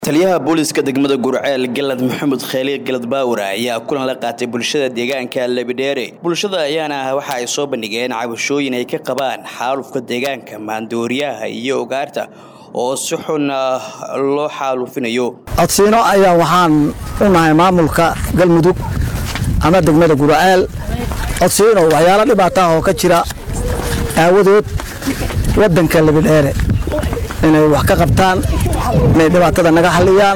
taliyaha booliiska degmada gurceel galad maxamed kheeli galad baawar ayaa kulan la qaatay bulshada deegaanka lebidheere bulshada ayaana waxa ay soo bandhigeen cabashooyin ay ka qabaan xaalufka deegaanka maandooriyaha iyo ugaarta oo si xun loo xaalufinayo codsiino ayaa waxaan u nahay maamulka galmudug ama degmada gurceel codsiino waxyaalo dhibaataah oo ka jira aawadood wadanka lebidheere inay wax ka qabtaan inay dhibaatada naga xalliyaan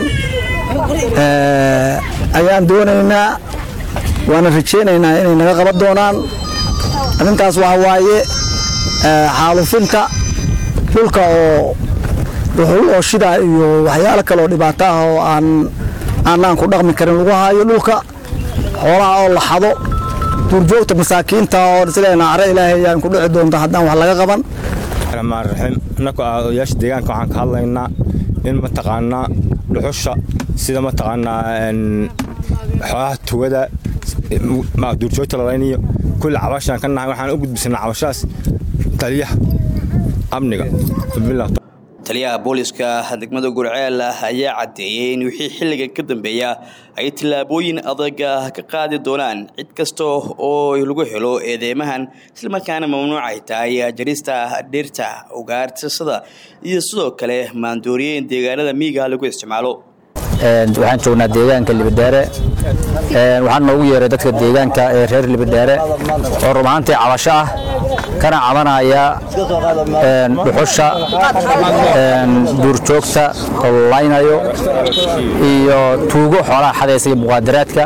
ayaan doonaynaa waana rajaynaynaa inay naga qaban doonaan arrintaas waxaa waaye xaalufinta dhulka oo wuxuu oo shidaa iyo waxyaalo kaleoo dhibaato ah oo aan aanaan ku dhaqmi karin lagu haayo dhulka xoolaha oo la xado duurjoogta masaakiinta oo isleena care ilaahay ayaan ku dhici doonta haddaan wax laga qaban raxmaanraxiim innaku ah odayaasha deegaanka waxaan ka hadlaynaa in mataqaanaa dhuxusha sida mataqaanaa xoolaha tugada duurjoogta lalaynayo kulli cabashaan ka nahay waxaan u gudbisanaa cabashaas taliyaha amniga taliyaha booliiska degmada gurceel ayaa caddeeyey in wixii xilligan ka dambeeya ay tillaabooyin adaga ka qaadi doonaan cid kasta oo lagu helo eedeymahan islamarkaana mamnuucay tahay jarista dhirta ugaartisada iyo sidoo kale maandooriyeyn deegaanada miiga lagu isticmaalo waxaan joognaa deegaanka libidheere waxaan noogu yeeray dadka deegaanka ee reer libidheere oo run ahaantii cabasho ah kana cabanaya dhuxusha duurjoogta oo laynayo iyo tuugo xoolaha xadaysa iyo muqaadaraadka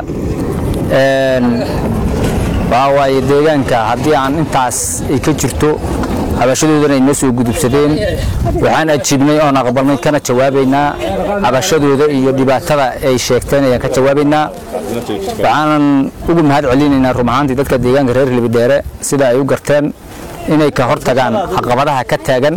waxaa waaye deegaanka haddii aan intaas ay ka jirto cabashadoodana ay noo soo gudubsadeen waxaan ajiibnay oon aqbalnay kana jawaabaynaa cabashadooda iyo dhibaatada ay sheegteen ayaan ka jawaabaynaa waxaanan ugu mahad celinaynaa run ahaantii dadka deegaanka reer libidheere sida ay u garteen inay ka hor tagaan caqabadaha ka taagan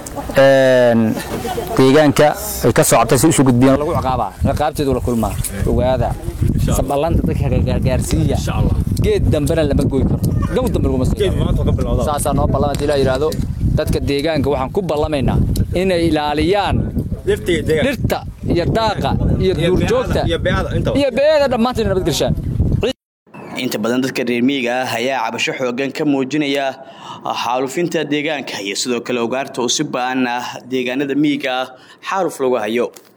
deegaanka ay ka socotay si isu gudbiyeen lagu ciqaabaa ciqaabteedu la kulmaa ogaada saballanta dadka gaarsiiya geed dambena lama goy karo gow dambe laguma soo saasaa noo ballama hadii la yidhaahdo dadka deegaanka waxaan ku ballamaynaa inay ilaaliyaan dhirta iyo daaqa iyo duurjoogta iyo beeda dhammaantiin nabadgelshaan inta badan dadka reer miyiga ah ayaa cabasho xoogan ka muujinaya xaalufinta deegaanka iyo sidoo kale ugaarta oo si ba-an ah deegaanada miyiga ah xaaluf lagu hayo